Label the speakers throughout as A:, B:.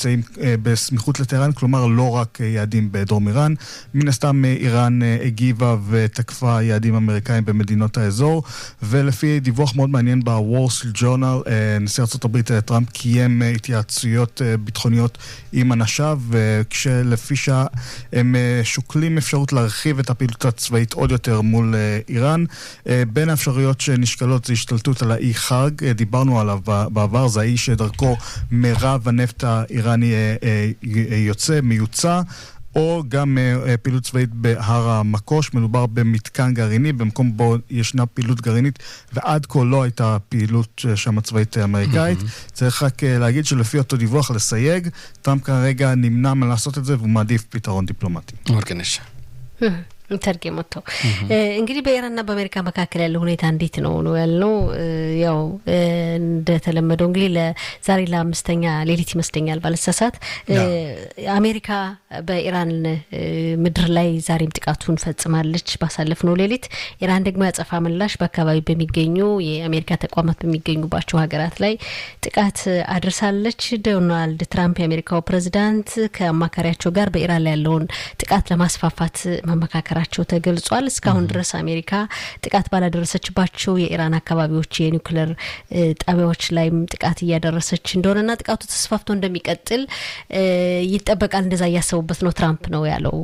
A: נמצאים בסמיכות לטהרן, כלומר לא רק יעדים בדרום איראן. מן הסתם איראן הגיבה ותקפה יעדים אמריקאים במדינות האזור, ולפי דיווח מאוד מעניין ב-Wall Street Journal, נשיא ארה"ב טראמפ קיים התייעצויות ביטחוניות עם אנשיו, כשלפי שעה הם שוקלים אפשרות להרחיב את הפעילות הצבאית עוד יותר מול איראן. בין האפשרויות שנשקלות זה השתלטות על האי חאג, דיברנו עליו בעבר, זה האי שדרכו מירב הנפט האיראני יוצא, מיוצא. או גם uh, פעילות צבאית בהר המקוש, מדובר במתקן גרעיני, במקום בו ישנה פעילות גרעינית, ועד כה לא הייתה פעילות שם צבאית אמריקאית. Mm-hmm. צריך רק uh, להגיד שלפי אותו דיווח לסייג, טראמפ כרגע נמנע מלעשות את זה, והוא מעדיף פתרון דיפלומטי.
B: ወርቅነሽ
C: ተርጌሞቶ እንግዲህ በኢራንና በአሜሪካ መካከል ያለው ሁኔታ እንዴት ነው ነው ያልነው። ያው እንደተለመደው እንግዲህ ለዛሬ ለአምስተኛ ሌሊት ይመስለኛል ባለሳሳት አሜሪካ በኢራን ምድር ላይ ዛሬም ጥቃቱን ፈጽማለች ባሳለፍነው ሌሊት። ኢራን ደግሞ ያጸፋ ምላሽ በአካባቢ በሚገኙ የአሜሪካ ተቋማት በሚገኙባቸው ሀገራት ላይ ጥቃት አድርሳለች። ዶናልድ ትራምፕ የአሜሪካው ፕሬዚዳንት ከአማካሪያቸው ጋር በኢራን ላይ ያለውን ጥቃት ለማስፋፋት መመካከል ቸው ተገልጿል። እስካሁን ድረስ አሜሪካ ጥቃት ባላደረሰችባቸው የኢራን አካባቢዎች የኒውክሌር ጣቢያዎች ላይም ጥቃት እያደረሰች እንደሆነና ጥቃቱ ተስፋፍቶ እንደሚቀጥል ይጠበቃል። እንደዛ እያሰቡበት ነው ትራምፕ ነው ያለው።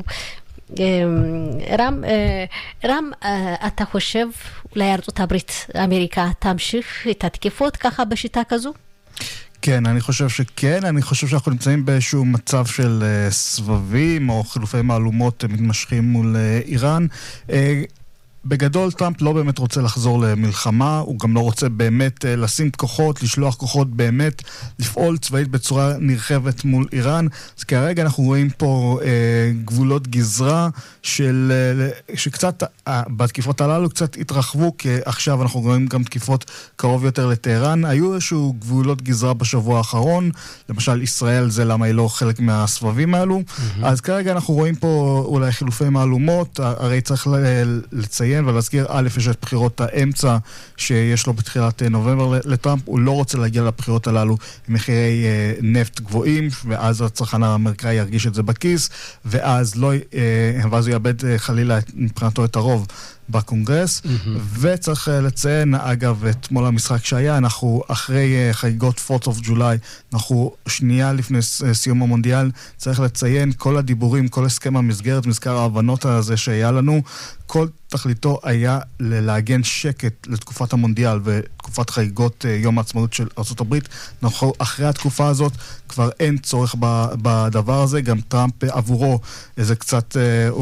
C: ራም ራም אתה חושב אולי ארצות הברית אמריקה תמשיך את התקיפות ככה בשיטה כזו?
A: כן, אני חושב שכן. אני חושב שאנחנו נמצאים באיזשהו מצב של uh, סבבים או חילופי מהלומות מתמשכים מול uh, איראן. Uh, בגדול טראמפ לא באמת רוצה לחזור למלחמה, הוא גם לא רוצה באמת אה, לשים כוחות, לשלוח כוחות באמת, לפעול צבאית בצורה נרחבת מול איראן. אז כרגע אנחנו רואים פה אה, גבולות גזרה של, אה, שקצת, אה, בתקיפות הללו קצת התרחבו, כי עכשיו אנחנו רואים גם תקיפות קרוב יותר לטהרן. היו איזשהו גבולות גזרה בשבוע האחרון, למשל ישראל זה למה היא לא חלק מהסבבים האלו. Mm-hmm. אז כרגע אנחנו רואים פה אולי חילופי מהלומות, הרי צריך לציין לציין ולהזכיר, א', יש את בחירות האמצע שיש לו בתחילת נובמבר לטראמפ, הוא לא רוצה להגיע לבחירות הללו עם מחירי אה, נפט גבוהים, ואז הצרכן האמריקאי ירגיש את זה בכיס, ואז, לא, אה, ואז הוא יאבד אה, חלילה מבחינתו את הרוב. בקונגרס, mm-hmm. וצריך לציין, אגב, אתמול המשחק שהיה, אנחנו אחרי חגיגות 4th of July, אנחנו שנייה לפני סיום המונדיאל, צריך לציין כל הדיבורים, כל הסכם המסגרת, מזכר ההבנות הזה שהיה לנו, כל תכליתו היה לעגן שקט לתקופת המונדיאל ותקופת חגיגות יום העצמאות של ארה"ב. אנחנו אחרי התקופה הזאת כבר אין צורך בדבר הזה, גם טראמפ עבורו זה קצת...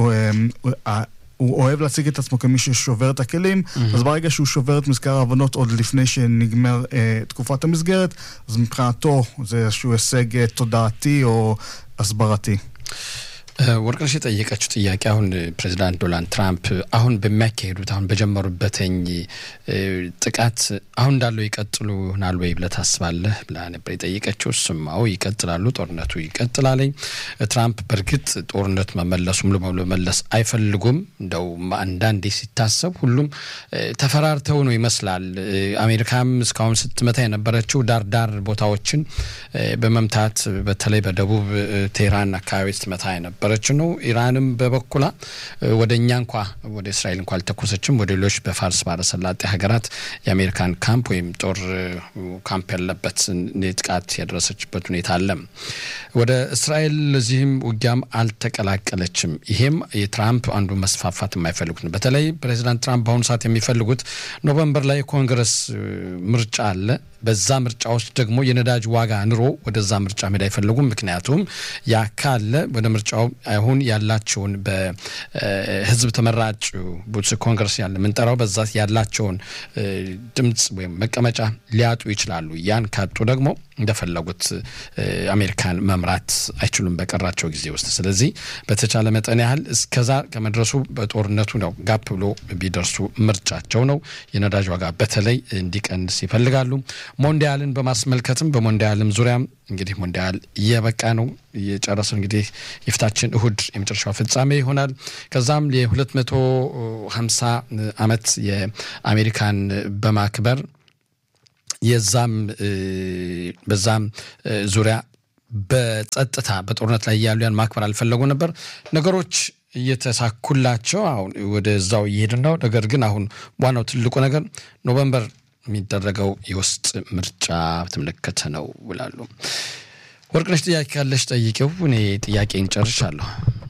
A: הוא אוהב להציג את עצמו כמי ששובר את הכלים, mm-hmm. אז ברגע שהוא שובר את מזכר ההבנות עוד לפני שנגמר אה, תקופת המסגרת, אז מבחינתו זה איזשהו הישג אה, תודעתי או הסברתי.
B: ወርቅነሽ የጠየቀችው ጥያቄ አሁን ፕሬዚዳንት ዶናልድ ትራምፕ አሁን በሚያካሄዱት አሁን በጀመሩበትኝ ጥቃት አሁን እንዳለው ይቀጥሉ ይሆናል ወይ ብለህ ታስባለህ ብላ ነበር የጠየቀችው። እሱም አዎ ይቀጥላሉ፣ ጦርነቱ ይቀጥላለኝ። ትራምፕ በእርግጥ ጦርነት መመለሱ ሙሉ በሙሉ መመለስ አይፈልጉም። እንደው አንዳንዴ ሲታሰብ ሁሉም ተፈራርተው ነው ይመስላል። አሜሪካም እስካሁን ስትመታ የነበረችው ዳርዳር ቦታዎችን በመምታት በተለይ በደቡብ ቴህራን አካባቢ ስትመታ የነበረ የነበረች ነው። ኢራንም በበኩላ ወደ እኛ እንኳ ወደ እስራኤል እንኳ አልተኮሰችም። ወደ ሌሎች በፋርስ ባሕረ ሰላጤ ሀገራት የአሜሪካን ካምፕ ወይም ጦር ካምፕ ያለበት ጥቃት ያደረሰችበት ሁኔታ አለ። ወደ እስራኤል ለዚህም ውጊያም አልተቀላቀለችም። ይሄም የትራምፕ አንዱ መስፋፋት የማይፈልጉት ነው። በተለይ ፕሬዚዳንት ትራምፕ በአሁኑ ሰዓት የሚፈልጉት ኖቨምበር ላይ ኮንግረስ ምርጫ አለ። በዛ ምርጫ ውስጥ ደግሞ የነዳጅ ዋጋ ንሮ ወደዛ ምርጫ መሄድ አይፈልጉም። ምክንያቱም ያ ካለ ወደ ምርጫው አሁን ያላቸውን በህዝብ ተመራጭ ቡትስ ኮንግረስ ያለ የምንጠራው በዛ ያላቸውን ድምፅ ወይም መቀመጫ ሊያጡ ይችላሉ። ያን ካጡ ደግሞ እንደፈለጉት አሜሪካን መምራት አይችሉም በቀራቸው ጊዜ ውስጥ። ስለዚህ በተቻለ መጠን ያህል እስከዛ ከመድረሱ በጦርነቱ ነው ጋፕ ብሎ ቢደርሱ ምርጫቸው ነው። የነዳጅ ዋጋ በተለይ እንዲቀንስ ይፈልጋሉ። ሞንዲያልን በማስመልከትም በሞንዲያልም ዙሪያም እንግዲህ ሞንዲያል እየበቃ ነው የጨረሰው እንግዲህ የፊታችን እሁድ የመጨረሻው ፍጻሜ ይሆናል። ከዛም የሁለት መቶ ሀምሳ ዓመት የአሜሪካን በማክበር የዛም በዛም ዙሪያ በጸጥታ በጦርነት ላይ ያሉ ያን ማክበር አልፈለጉ ነበር። ነገሮች እየተሳኩላቸው አሁን ወደዛው እየሄድን ነው። ነገር ግን አሁን ዋናው ትልቁ ነገር ኖቨምበር የሚደረገው የውስጥ ምርጫ በተመለከተ ነው ይላሉ። ወርቅነሽ ጥያቄ ካለሽ ጠይቄው። እኔ ጥያቄን ጨርሻለሁ።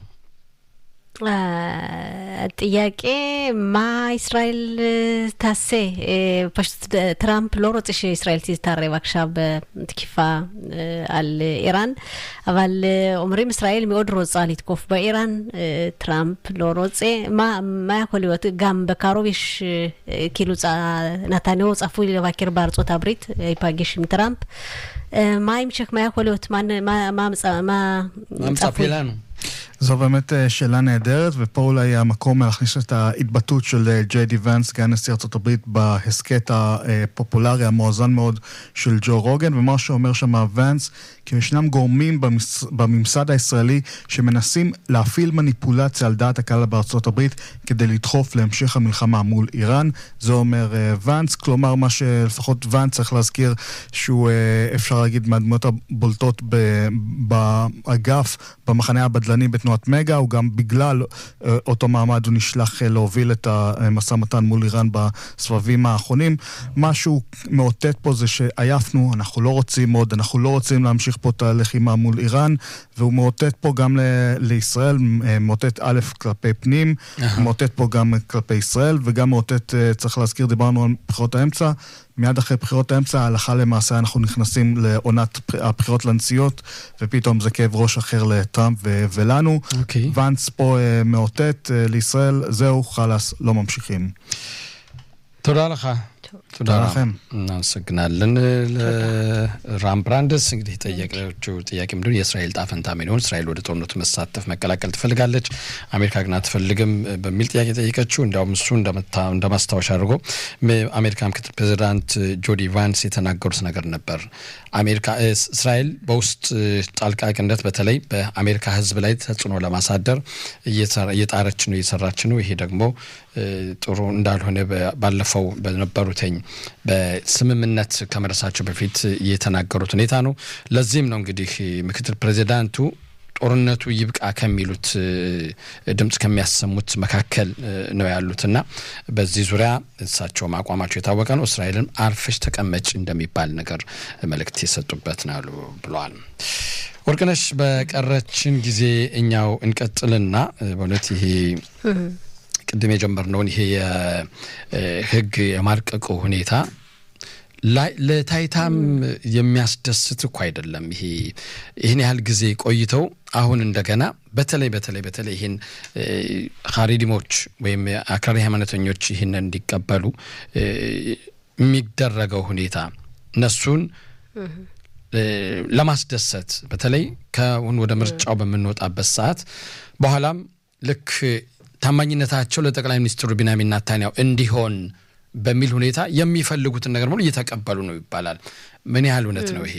C: ጥያቄ ማ ישראל תעשה? פשוט טראמפ לא רוצה שישראל תתערב עכשיו בתקיפה על איראן, אבל אומרים ישראל מאוד רוצה לתקוף באיראן, טראמפ לא רוצה. מה, מה יכול להיות? גם בקרוב יש, כאילו נתניהו צפוי לבקר בארצות הברית, ייפגש עם טראמפ. מה ההמשך? מה יכול להיות? מה, מה, מה, מה,
B: מה מצפי לנו?
A: זו באמת שאלה נהדרת, ופה אולי המקום להכניס את ההתבטאות של ג'יי די ונס, סגן נשיא ארצות הברית, בהסכת הפופולרי, המואזן מאוד של ג'ו רוגן, ומה שאומר שם ונס, כי ישנם גורמים במס... בממסד הישראלי שמנסים להפעיל מניפולציה על דעת הקהל בארצות הברית כדי לדחוף להמשך המלחמה מול איראן. זה אומר ונס, כלומר מה שלפחות ונס צריך להזכיר שהוא אפשר להגיד מהדמויות הבולטות באגף, במחנה הבדלני בתנועת מגה, הוא גם בגלל אותו מעמד הוא נשלח להוביל את המשא ומתן מול איראן בסבבים האחרונים. מה שהוא מאותת פה זה שעייפנו, אנחנו לא רוצים עוד, אנחנו לא רוצים להמשיך פה את הלחימה מול איראן, והוא מאותת פה גם ל- לישראל, מאותת א' כלפי פנים, מאותת פה גם כלפי ישראל, וגם מאותת, צריך להזכיר, דיברנו על בחירות האמצע, מיד אחרי בחירות האמצע, הלכה למעשה אנחנו נכנסים לעונת הבחירות לנשיאות, ופתאום זה כאב ראש אחר לטראמפ ו- ולנו.
B: אוקיי.
A: ואנס פה uh, מאותת uh, לישראל, זהו, חלאס, לא ממשיכים.
B: תודה לך.
A: תודה לכם.
B: እናመሰግናለን። ለራምብራንደስ እንግዲህ የጠየቀችው ጥያቄ ምንድን የእስራኤል ጣፈንታ ምን ይሆን? እስራኤል ወደ ጦርነቱ መሳተፍ መቀላቀል ትፈልጋለች፣ አሜሪካ ግን አትፈልግም በሚል ጥያቄ ጠየቀችው። እንዲያውም እሱ እንደ ማስታወሻ አድርጎ አሜሪካ ምክትል ፕሬዚዳንት ጆዲ ቫንስ የተናገሩት ነገር ነበር። አሜሪካ እስራኤል በውስጥ ጣልቃ ገብነት በተለይ በአሜሪካ ሕዝብ ላይ ተጽዕኖ ለማሳደር እየጣረች ነው እየሰራች ነው። ይሄ ደግሞ ጥሩ እንዳልሆነ ባለፈው በነበሩትኝ በስምምነት ከመድረሳቸው በፊት የተናገሩት ሁኔታ ነው። ለዚህም ነው እንግዲህ ምክትል ፕሬዚዳንቱ ጦርነቱ ይብቃ ከሚሉት ድምፅ ከሚያሰሙት መካከል ነው ያሉትና በዚህ ዙሪያ እሳቸውም አቋማቸው የታወቀ ነው። እስራኤልም አርፈሽ ተቀመጭ እንደሚባል ነገር መልእክት የሰጡበት ነው ብለዋል። ወርቅነሽ፣ በቀረችን ጊዜ እኛው እንቀጥልና በእውነት ይሄ ቅድም የጀመርነውን ይሄ የህግ የማርቀቁ ሁኔታ ለታይታም የሚያስደስት እኮ አይደለም። ይሄ ይህን ያህል ጊዜ ቆይተው አሁን እንደገና በተለይ በተለይ በተለይ ይህን ሀሪዲሞች ወይም አክራሪ ሃይማኖተኞች ይህን እንዲቀበሉ የሚደረገው ሁኔታ እነሱን ለማስደሰት በተለይ ከአሁን ወደ ምርጫው በምንወጣበት ሰዓት በኋላም ልክ ታማኝነታቸው ለጠቅላይ ሚኒስትሩ ቢንያሚን ኔታንያሁ እንዲሆን በሚል ሁኔታ የሚፈልጉትን ነገር ሙሉ እየተቀበሉ ነው ይባላል። ምን ያህል እውነት ነው ይሄ?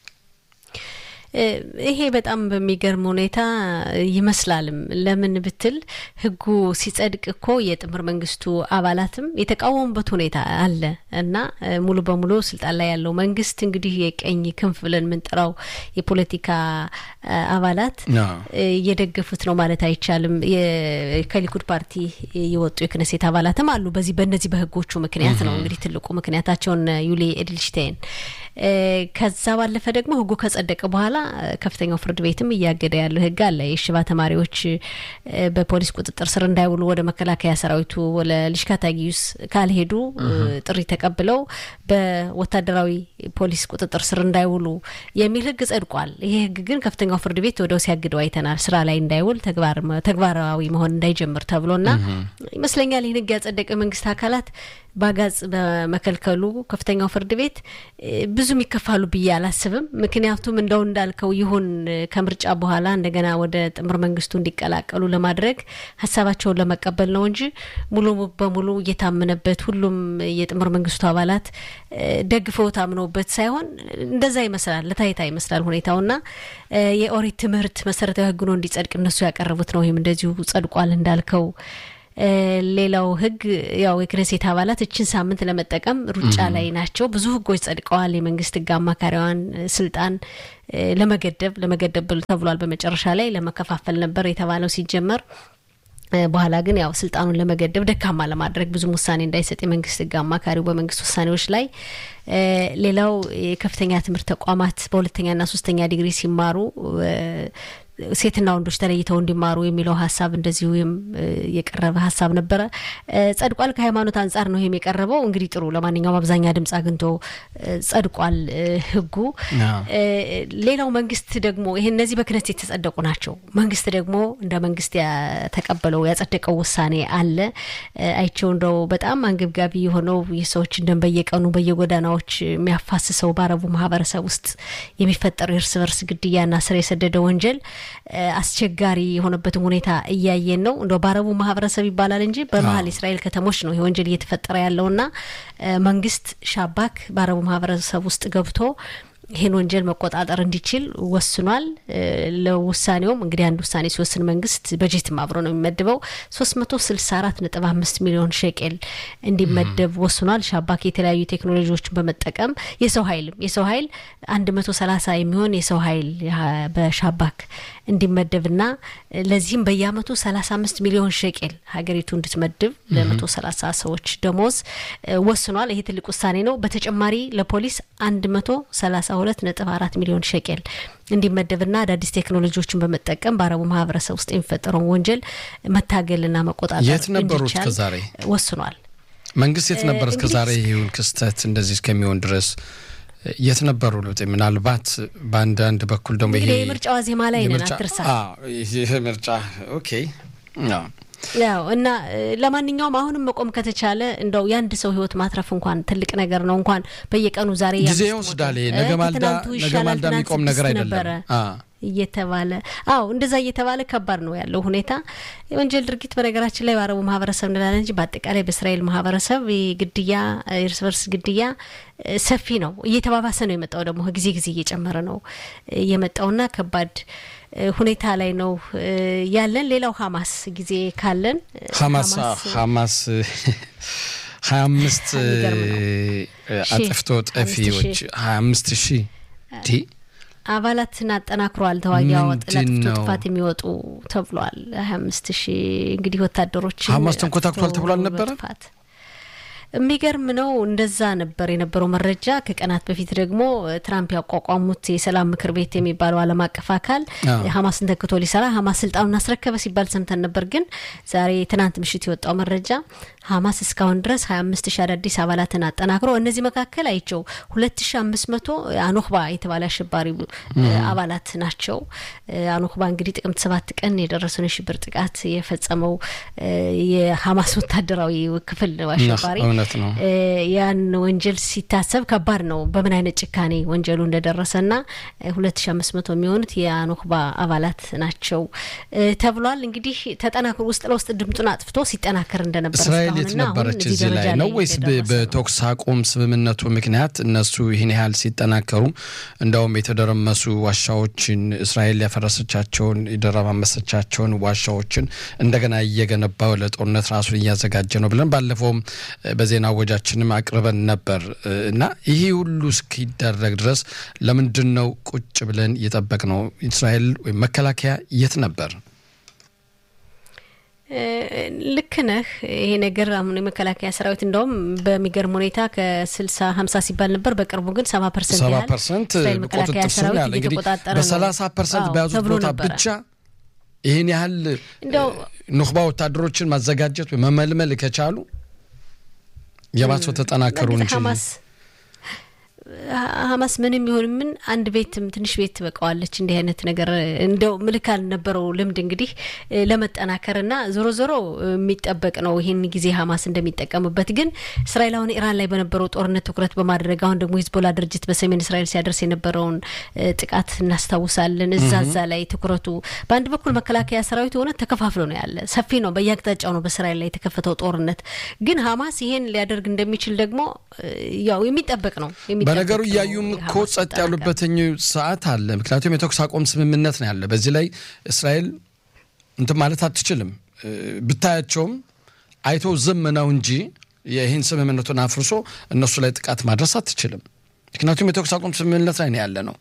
C: ይሄ በጣም በሚገርም ሁኔታ ይመስላልም። ለምን ብትል ህጉ ሲጸድቅ እኮ የጥምር መንግስቱ አባላትም የተቃወሙበት ሁኔታ አለ እና ሙሉ በሙሉ ስልጣን ላይ ያለው መንግስት እንግዲህ የቀኝ ክንፍ ብለን የምንጠራው የፖለቲካ አባላት እየደገፉት ነው ማለት አይቻልም። ከሊኩድ ፓርቲ የወጡ የክነሴት አባላትም አሉ። በዚህ በእነዚህ በህጎቹ ምክንያት ነው እንግዲህ ትልቁ ምክንያታቸውን ዩሊ ኤድልሽቴን ከዛ ባለፈ ደግሞ ህጉ ከጸደቀ በኋላ ከፍተኛው ፍርድ ቤትም እያገደ ያለው ህግ አለ። የሽባ ተማሪዎች በፖሊስ ቁጥጥር ስር እንዳይውሉ ወደ መከላከያ ሰራዊቱ ለልሽካታ ጊዩስ ካልሄዱ ጥሪ ተቀብለው በወታደራዊ ፖሊስ ቁጥጥር ስር እንዳይውሉ የሚል ህግ ጸድቋል። ይሄ ህግ ግን ከፍተኛው ፍርድ ቤት ወደው ሲያግደው አይተናል። ስራ ላይ እንዳይውል ተግባራዊ መሆን እንዳይጀምር ተብሎና ይመስለኛል ይህን ህግ ያጸደቀ መንግስት አካላት በአጋጽ በመከልከሉ ከፍተኛው ፍርድ ቤት ብዙም ይከፋሉ ብዬ አላስብም። ምክንያቱም እንደው እንዳልከው ይሁን ከምርጫ በኋላ እንደገና ወደ ጥምር መንግስቱ እንዲቀላቀሉ ለማድረግ ሀሳባቸውን ለመቀበል ነው እንጂ ሙሉ በሙሉ እየታመነበት ሁሉም የጥምር መንግስቱ አባላት ደግፈው ታምነውበት ሳይሆን እንደዛ ይመስላል፣ ለታይታ ይመስላል ሁኔታውና የኦሪት ትምህርት መሰረታዊ ህግ ነው እንዲጸድቅ እነሱ ያቀረቡት ነው። ወይም እንደዚሁ ጸድቋል እንዳልከው ሌላው ህግ ያው የክነሴት አባላት እችን ሳምንት ለመጠቀም ሩጫ ላይ ናቸው። ብዙ ህጎች ጸድቀዋል። የመንግስት ህግ አማካሪዋን ስልጣን ለመገደብ ለመገደብ ተብሏል። በመጨረሻ ላይ ለመከፋፈል ነበር የተባለው ሲጀመር በኋላ ግን ያው ስልጣኑን ለመገደብ ደካማ ለማድረግ ብዙም ውሳኔ እንዳይሰጥ የመንግስት ህግ አማካሪው በመንግስት ውሳኔዎች ላይ ሌላው የከፍተኛ ትምህርት ተቋማት በሁለተኛና ሶስተኛ ዲግሪ ሲማሩ ሴትና ወንዶች ተለይተው እንዲማሩ የሚለው ሀሳብ እንደዚሁ የቀረበ ሀሳብ ነበረ። ጸድቋል። ከሃይማኖት አንጻር ነው ይህም የቀረበው። እንግዲህ ጥሩ፣ ለማንኛውም አብዛኛ ድምጽ አግኝቶ ጸድቋል ህጉ። ሌላው መንግስት ደግሞ ይህ እነዚህ በክነት የተጸደቁ ናቸው። መንግስት ደግሞ እንደ መንግስት የተቀበለው ያጸደቀው ውሳኔ አለ። አይቸው እንደው በጣም አንገብጋቢ የሆነው የሰዎችን ደም በየቀኑ በየጎዳናዎች የሚያፋስሰው በአረቡ ማህበረሰብ ውስጥ የሚፈጠረው የእርስ በርስ ግድያና ስር የሰደደ ወንጀል አስቸጋሪ የሆነበትን ሁኔታ እያየን ነው። እንደው በአረቡ ማህበረሰብ ይባላል እንጂ በመሀል የእስራኤል ከተሞች ነው ይህ ወንጀል እየተፈጠረ ያለውና መንግስት ሻባክ በአረቡ ማህበረሰብ ውስጥ ገብቶ ይህን ወንጀል መቆጣጠር እንዲችል ወስኗል። ለውሳኔውም እንግዲህ አንድ ውሳኔ ሲወስን መንግስት በጀትም አብሮ ነው የሚመድበው ሶስት መቶ ስልሳ አራት ነጥብ አምስት ሚሊዮን ሼቄል እንዲመደብ ወስኗል። ሻባክ የተለያዩ ቴክኖሎጂዎችን በመጠቀም የሰው ኃይልም የሰው ኃይል አንድ መቶ ሰላሳ የሚሆን የሰው ኃይል በሻባክ እንዲመደብና ለዚህም በየአመቱ ሰላሳ አምስት ሚሊዮን ሼቄል ሀገሪቱ እንድትመድብ ለመቶ ሰላሳ ሰዎች ደሞዝ ወስኗል። ይሄ ትልቅ ውሳኔ ነው። በተጨማሪ ለፖሊስ አንድ መቶ ሰላሳ ሁለት ነጥብ አራት ሚሊዮን ሸቄል እንዲመደብና አዳዲስ ቴክኖሎጂዎችን በመጠቀም በአረቡ ማህበረሰብ ውስጥ የሚፈጠረውን ወንጀል መታገልና መቆጣጠር
B: የት ነበሩ እስከ ዛሬ
C: ወስኗል።
B: መንግስት የት ነበር እስከ ዛሬ ይሁን ክስተት እንደዚህ እስከሚሆን ድረስ የት ነበሩ? ለውጥ ምናልባት በአንዳንድ በኩል ደግሞ ይሄ
C: የምርጫ ዋዜማ ላይ ነን፣ አትርሳ።
B: ይህ ምርጫ ኦኬ
C: ያው እና ለማንኛውም አሁንም መቆም ከተቻለ እንደው የአንድ ሰው ህይወት ማትረፍ እንኳን ትልቅ ነገር ነው። እንኳን በየቀኑ ዛሬ
B: ጊዜ ይወስዳል። ነገ ማልዳ ነገ ማልዳ የሚቆም ነገር አይደለም
C: እየተባለ አዎ፣ እንደዛ እየተባለ ከባድ ነው ያለው ሁኔታ። የወንጀል ድርጊት በነገራችን ላይ በአረቡ ማህበረሰብ እንላለን እንጂ በአጠቃላይ በእስራኤል ማህበረሰብ ግድያ፣ እርስ በርስ ግድያ ሰፊ ነው። እየተባባሰ ነው የመጣው ደግሞ ጊዜ ጊዜ እየጨመረ ነው የመጣውና ከባድ ሁኔታ ላይ ነው ያለን። ሌላው ሀማስ ጊዜ ካለን
B: ሀማስ ሀማስ ሀያ አምስት አጥፍቶ ጠፊዎች ሀያ አምስት ሺህ
C: አባላትን አጠናክሯል። ተዋጊ አወጥ ለጥፍቶ ጥፋት የሚወጡ ተብሏል። ሀያ አምስት ሺህ እንግዲህ ወታደሮች
B: ሀማስ ተንኮታክቷል ተብሏል ነበረ።
C: የሚገርም ነው። እንደዛ ነበር የነበረው መረጃ። ከቀናት በፊት ደግሞ ትራምፕ ያቋቋሙት የሰላም ምክር ቤት የሚባለው ዓለም አቀፍ አካል ሀማስን ተክቶ ሊሰራ ሀማስ ስልጣኑን አስረከበ ሲባል ሰምተን ነበር። ግን ዛሬ ትናንት ምሽት የወጣው መረጃ ሀማስ እስካሁን ድረስ ሀያ አምስት ሺህ አዳዲስ አባላትን አጠናክሮ እነዚህ መካከል አይቸው ሁለት ሺ አምስት መቶ አኖክባ የተባለ አሸባሪ አባላት ናቸው። አኖክባ እንግዲህ ጥቅምት ሰባት ቀን የደረሰውን የሽብር ጥቃት የፈጸመው የሀማስ ወታደራዊ ክፍል ነው አሸባሪ
B: ነው።
C: ያን ወንጀል ሲታሰብ ከባድ ነው። በምን አይነት ጭካኔ ወንጀሉ እንደደረሰና ሁለት ሺ አምስት መቶ የሚሆኑት የአኖክባ አባላት ናቸው ተብሏል። እንግዲህ ተጠናክሮ ውስጥ ለውስጥ ድምጡን አጥፍቶ ሲጠናከር እንደነበር
B: እስራኤል የት ነበረች እዚህ ላይ ነው ወይስ በተኩስ አቁም ስምምነቱ ምክንያት እነሱ ይህን ያህል ሲጠናከሩ እንደውም የተደረመሱ ዋሻዎችን እስራኤል ያፈረሰቻቸውን የደረማመሰቻቸውን ዋሻዎችን እንደገና እየገነባ ለጦርነት ራሱን እያዘጋጀ ነው ብለን ባለፈውም በዜና ወጃችንም አቅርበን ነበር እና ይህ ሁሉ እስኪደረግ ድረስ ለምንድን ነው ቁጭ ብለን እየጠበቅ ነው? እስራኤል ወይም መከላከያ የት ነበር?
C: ልክ ነህ። ይሄ ነገር አሁን የመከላከያ ሰራዊት እንደውም በሚገርም ሁኔታ ከስልሳ ሀምሳ ሲባል ነበር። በቅርቡ ግን ሰባ ፐርሰንት
B: ሰባ
C: ያህል
B: ፐርሰንት
C: እስራኤል መከላከያ
B: ቁጥጥር ስር
C: ሰራዊት
B: ያለ እንግዲህ
C: እየተቆጣጠረ ነው
B: በሰላሳ ፐርሰንት
C: አዎ፣
B: በያዙት
C: ተብሎ
B: ቦታ
C: ነበረ።
B: ብቻ ይህን ያህል
C: እንደው
B: ኑክባ ወታደሮችን ማዘጋጀት ወይ መመልመል ከቻሉ የባሰው ተጠናከሩ
C: በእርግጥ
B: እንጂ
C: ሀማስ ሀማስ ምንም ይሁን ምን አንድ ቤትም ትንሽ ቤት ትበቃዋለች። እንዲህ አይነት ነገር እንደው ምልክ አልነበረው ልምድ እንግዲህ እ ለመጠናከርና ዞሮ ዞሮ የሚጠበቅ ነው ይህን ጊዜ ሀማስ እንደሚጠቀምበት። ግን እስራኤል አሁን ኢራን ላይ በነበረው ጦርነት ትኩረት በማድረግ አሁን ደግሞ ሂዝቦላ ድርጅት በሰሜን እስራኤል ሲያደርስ የነበረውን እ ጥቃት እናስታውሳለን። እዛ እዛ ላይ ትኩረቱ በአንድ በኩል መከላከያ ሰራዊት የሆነ ተከፋፍሎ ነው ያለ ሰፊ ነው፣ በየአቅጣጫው ነው በእስራኤል ላይ የተከፈተው ጦርነት። ግን ሀማስ ይሄን ሊያደርግ እንደሚችል ደግሞ እ ያው የሚጠበቅ ነው የሚጠበቅ
B: በነገሩ
C: ነው
B: እያዩም እኮ
C: የሀማስ
B: ጸጥ
C: መጠናከር።
B: ያሉበትኝ ሰዓት አለ። ምክንያቱም የተኩስ አቁም ስምምነት ነው ያለ። በዚህ ላይ እስራኤል እንትን ማለት አትችልም። እ ብታያቸውም አይቶ ዝም ነው እንጂ ይህን ስምምነቱን አፍርሶ እነሱ ላይ ጥቃት ማድረስ አትችልም። ምክንያቱም የተኩስ አቁም ስምምነት ላይ ነው ያለ ነው።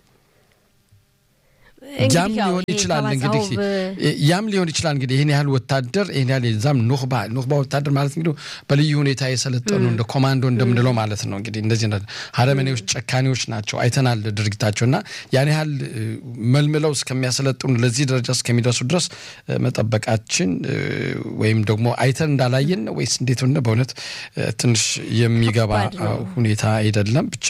B: ያም ሊሆን ይችላል እንግዲህ ያም ሊሆን ይችላል እንግዲህ ይህን ያህል ወታደር ይህን ያህል የዛም ኑክባ ኑክባ ወታደር ማለት እንግዲህ በልዩ ሁኔታ የሰለጠኑ እንደ ኮማንዶ እንደምንለው ማለት ነው። እንግዲህ እንደዚህ ሀረመኔዎች፣ ጨካኔዎች ናቸው። አይተናል ድርጊታቸው እና ያን ያህል መልምለው እስከሚያሰለጥኑ ለዚህ ደረጃ እስከሚደርሱ ድረስ መጠበቃችን ወይም ደግሞ አይተን እንዳላየን ወይስ እንዴት ሆነ በእውነት ትንሽ የሚገባ ሁኔታ አይደለም ብቻ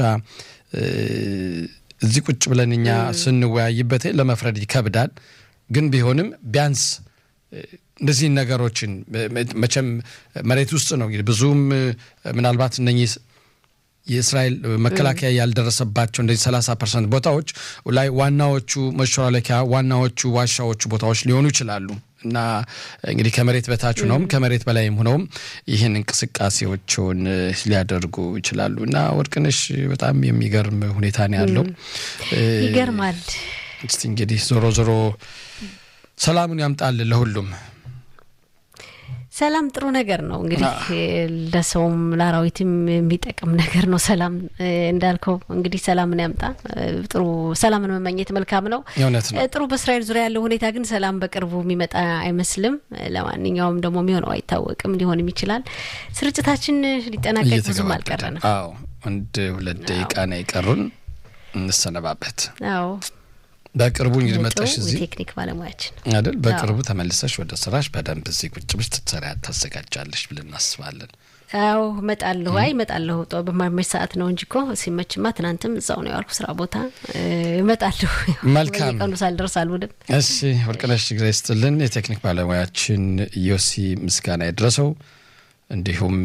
B: እዚህ ቁጭ ብለን እኛ ስንወያይበት ለመፍረድ ይከብዳል። ግን ቢሆንም ቢያንስ እንደዚህ ነገሮችን መቼም መሬት ውስጥ ነው እንግዲህ ብዙም ምናልባት እነኚህ የእስራኤል መከላከያ ያልደረሰባቸው እንደዚህ ሰላሳ ፐርሰንት ቦታዎች ላይ ዋናዎቹ መሸላለኪያ ዋናዎቹ ዋሻዎቹ ቦታዎች ሊሆኑ ይችላሉ እና እንግዲህ ከመሬት በታች ነውም ከመሬት በላይም ሆነውም ይህን እንቅስቃሴዎችን ሊያደርጉ ይችላሉ እና ወርቅነሽ በጣም የሚገርም ሁኔታ ነው ያለው።
C: ይገርማል።
B: እስቲ እንግዲህ ዞሮ ዞሮ ሰላሙን ያምጣል ለሁሉም።
C: ሰላም ጥሩ ነገር ነው እንግዲህ ለሰውም ለአራዊትም የሚጠቅም ነገር ነው። ሰላም እንዳልከው እንግዲህ ሰላምን ያምጣ። ጥሩ ሰላምን መመኘት መልካም ነው።
B: እውነት ነው።
C: ጥሩ በእስራኤል ዙሪያ ያለው ሁኔታ ግን ሰላም በቅርቡ የሚመጣ አይመስልም። ለማንኛውም ደግሞ የሚሆነው አይታወቅም፣ ሊሆንም ይችላል። ስርጭታችን ሊጠናቀቅ ብዙም አልቀረንም።
B: አዎ አንድ ሁለት ደቂቃ ነው የቀሩን፣ እንሰነባበት።
C: አዎ
B: በቅርቡ እንግዲህ መጣሽ እዚህ
C: ቴክኒክ ባለሙያችን
B: አይደል? በቅርቡ ተመልሰሽ ወደ ስራሽ በደንብ እዚህ ቁጭ ብለሽ ትሰሪያ ታዘጋጃለሽ ብለን እናስባለን።
C: አዎ እመጣለሁ። አይ እመጣለሁ። በማይመች ሰዓት ነው እንጂ እኮ ሲመችማ ትናንትም እዛው ነው ያልኩ ስራ ቦታ እመጣለሁ።
B: መልካም
C: ቀኑ ሳልደርስ አልውልም።
B: እሺ ወርቅነሽ ግራ ይስጥልን። የቴክኒክ ባለሙያችን ዮሲ ምስጋና የደረሰው እንዲሁም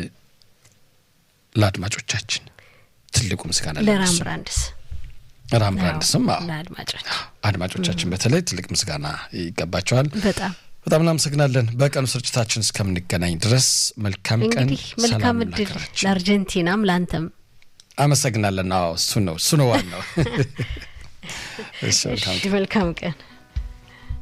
B: ለአድማጮቻችን ትልቁ ምስጋና
C: ለራም ብራንድስ
B: ራም ብራንድስም
C: ለአድማጮች
B: አድማጮቻችን በተለይ ትልቅ ምስጋና ይገባቸዋል።
C: በጣም
B: በጣም እናመሰግናለን። በቀኑ ስርጭታችን እስከምንገናኝ ድረስ መልካም ቀን፣
C: እንግዲህ መልካም እድል ለአርጀንቲናም ለአንተም
B: አመሰግናለን። አዎ እሱ ነው እሱ ነው ዋናው።
C: መልካም ቀን